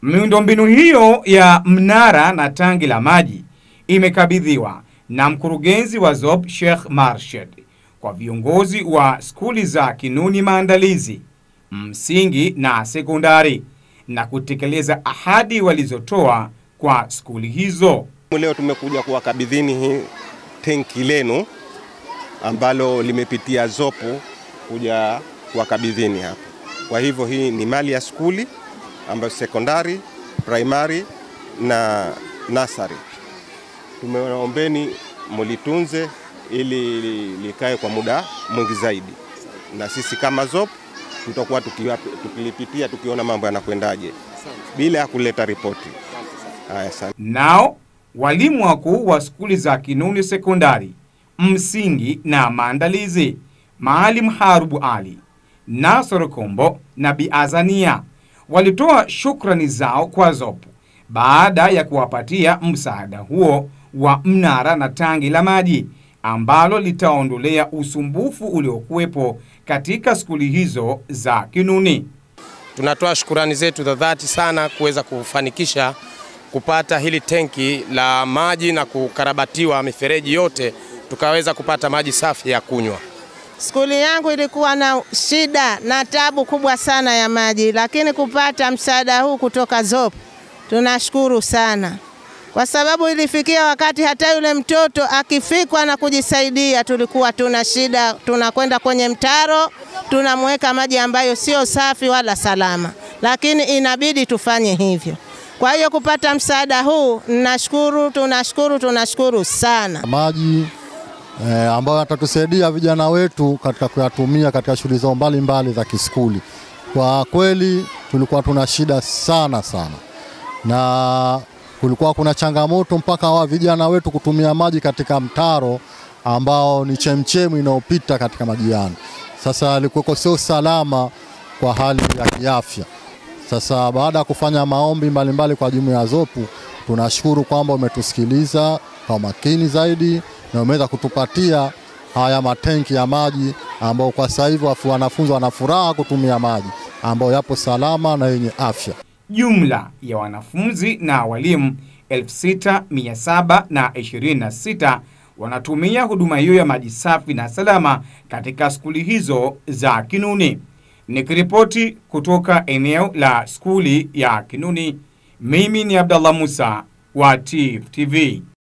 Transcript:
Miundombinu hiyo ya mnara na tangi la maji imekabidhiwa na mkurugenzi wa ZOP Sheikh Marshad kwa viongozi wa skuli za Kinuni Maandalizi, msingi na sekondari na kutekeleza ahadi walizotoa kwa skuli hizo. Leo tumekuja kuwakabidhini hii tenki lenu ambalo limepitia zopo kuja kuwakabidhini hapa. Kwa hivyo hii ni mali ya skuli ambayo sekondari, primary na nasari. Tumewaombeni mulitunze ili likae kwa muda mwingi zaidi, na sisi kama ZOP tutakuwa tukilipitia tukiona mambo yanakwendaje bila ya kuleta ripoti. Haya sana. Nao walimu wakuu wa skuli za Kinuni sekondari, msingi na maandalizi, Maalim Harubu Ali, Nasor Kombo na Bi Azania walitoa shukrani zao kwa ZOP baada ya kuwapatia msaada huo wa mnara na tangi la maji ambalo litaondolea usumbufu uliokuwepo katika skuli hizo za Kinuni. Tunatoa shukurani zetu za dhati sana kuweza kufanikisha kupata hili tenki la maji na kukarabatiwa mifereji yote tukaweza kupata maji safi ya kunywa. Skuli yangu ilikuwa na shida na tabu kubwa sana ya maji, lakini kupata msaada huu kutoka ZOP tunashukuru sana, kwa sababu ilifikia wakati hata yule mtoto akifikwa na kujisaidia, tulikuwa tuna shida, tunakwenda kwenye mtaro tunamweka maji ambayo sio safi wala salama, lakini inabidi tufanye hivyo. Kwa hiyo kupata msaada huu nashukuru, tunashukuru, tunashukuru sana. Maji eh, ambayo yatatusaidia vijana wetu katika kuyatumia katika shughuli zao mbalimbali za kiskuli. Kwa kweli tulikuwa tuna shida sana sana, na kulikuwa kuna changamoto mpaka wa vijana wetu kutumia maji katika mtaro ambao ni chemchemu inayopita katika majiani. Sasa alikuwa sio salama kwa hali ya kiafya. Sasa baada ya kufanya maombi mbalimbali kwa jumuiya ya ZOPU, tunashukuru kwamba umetusikiliza kwa makini zaidi na umeweza kutupatia haya matenki ya maji ambao kwa sasa hivi wanafunzi wana furaha kutumia maji ambayo yapo salama na yenye afya. Jumla ya wanafunzi na walimu 6726 wanatumia huduma hiyo ya maji safi na salama katika skuli hizo za Kinuni. Nikiripoti kutoka eneo la skuli ya Kinuni, mimi ni Abdallah Musa wa TIFF TV.